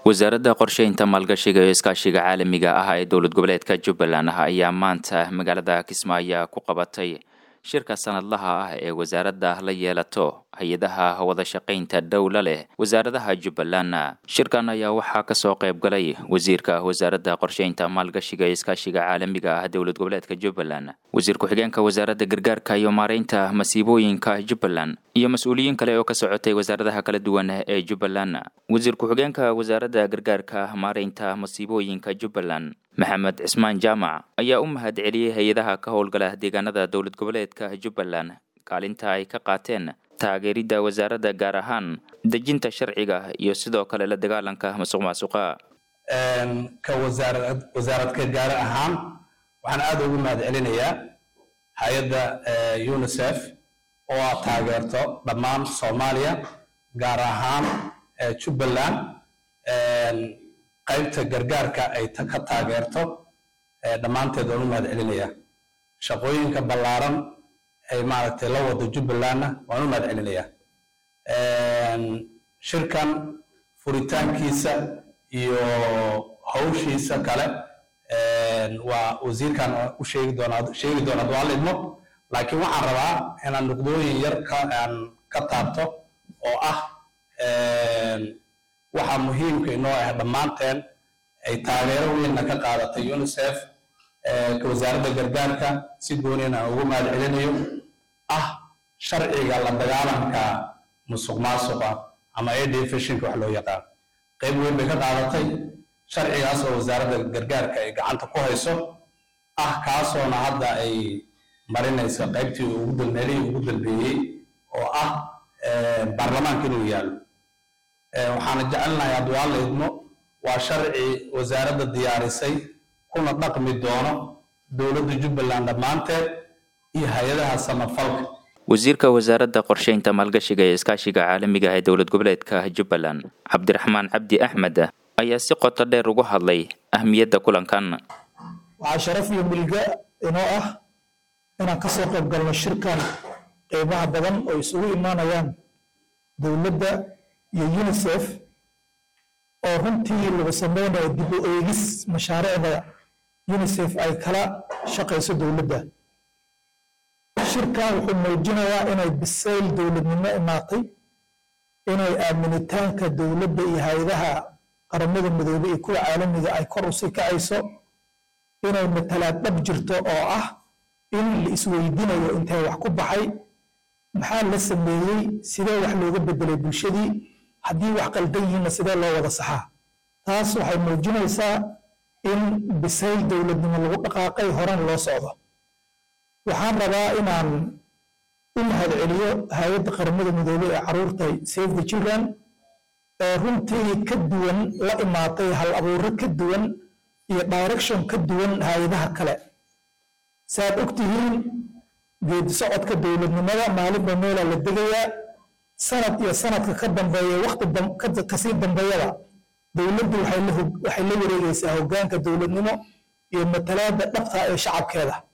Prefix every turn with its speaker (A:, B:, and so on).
A: wasaaradda qorsheynta maalgashiga iyo iskaashiga caalamiga ah ee dowlad goboleedka jubbaland ayaa maanta magaalada kismaayo ku qabatay shirka sanadlaha ah ee wasaaradda la yeelato hay-adaha wada shaqaynta dhowla leh wasaaradaha jubbaland shirkan ayaa waxaa kasoo qayb galay wasiirka wasaaradda qorsheynta maalgashiga iyo iskaashiga caalamiga ah dowlad goboleedka jubbaland wasiir ku-xigeenka wasaaradda gargaarka iyo maareynta masiibooyinka jubbaland iyo mas-uuliyiin kale oo ka socotay wasaaradaha kala duwan ee jubbaland wasiir ku-xigeenka wasaaradda gargaarka maareynta masiibooyinka jubbaland maxamed cismaan jaamac ayaa u mahad celiyey hay-adaha ka howlgala deegaanada dowlad goboleedka jubbaland kaalinta ay ka qaateen taageeridda wasaaradda gaar ahaan dejinta sharciga iyo sidoo kale la dagaalanka masuq maasuqa
B: ka wasaarad wasaaradka gaar ahaan waxaan aada ugu mahad celinayaa hay-adda unicef oo aad taageerto dhammaan soomaaliya gaar ahaan jubbaland qaybta gargaarka ay ka taageerto dhammaanteed waan u mahad celinayaa shaqooyinka ballaaran ay maaragtay la wado jubbalandna waan u mahad celinayaa shirkan furitaankiisa iyo hawshiisa kale waa wasiirkan u sheegi doonaa sheegi doonaa duaan idmo laakiin waxaan rabaa inaan nuqdooyin yar ka aan ka taabto oo ah waxaa muhiimka inoo ah dhammaanteen ay taageero weynna ka qaadatay unicef wasaaradda gargaarka si gooniyan aan ugu mahad celinayo ah sharciga la dagaalanka musuq maasuqa ama adfishinka wax loo yaqaan qayb weyn bay ka qaadatay sharcigaas oo wasaaradda gargaarka ay gacanta ku hayso ah kaasoona hadda ay marinayso qaybtii ugu dalmeelihii ugu dalbeeyey oo ah baarlamaanka inuu yaallo waxaana jecelnahay adwaan la idmo waa sharci wasaaradda diyaarisay kuna dhaqmi doono dowladda jubbaland dhammaanteed iyo hay-adaha samafalka
A: wasiirka wasaaradda qorsheynta maalgashiga ee iskaashiga caalamiga ee dowlad goboleedka jubbaland cabdiraxmaan cabdi axmed ayaa si qoto dheer ugu hadlay ahmiyadda kulankan
C: waxaa sharaf iyo milga inoo ah inaan kasoo qayb galno shirkan qiimaha badan oo isugu imaanayaan dowladda iyo unicef oo runtii lagu sameynayo dib u eegis mashaariicda unicef ay kala shaqayso dowladda shirkan wuxuu muujinayaa inay bisayl dowladnimo imaatay inay aaminitaanka dowladda iyo hay-adaha qaramada midoobey iyo kuwa caalamiga ay kor usii kacayso inay matalaad dhab jirto oo ah in la isweydiinayo intee wax ku baxay maxaa la sameeyey sidee wax looga bedelay bulshadii haddii wax qaldan yihiinna sidee loo wada saxaa taas waxay muujinaysaa in bisayl dowladnimo lagu dhaqaaqay horan loo socdo waxaan rabaa inaan u mahad celiyo hay-adda qaramada midoobey ee caruurta save the children ee runtii ka duwan la imaatay hal abuuro ka duwan iyo direction ka duwan hay-adaha kale saaad ogtihiin geedi socodka dowladnimada maalinba meelaa la degayaa sanad iyo sanadka ka dambeeya wakti kasii dambeeyada dowladdu waxay la wareegaysaa hoggaanka dowladnimo iyo matalaada dhabta ee shacabkeeda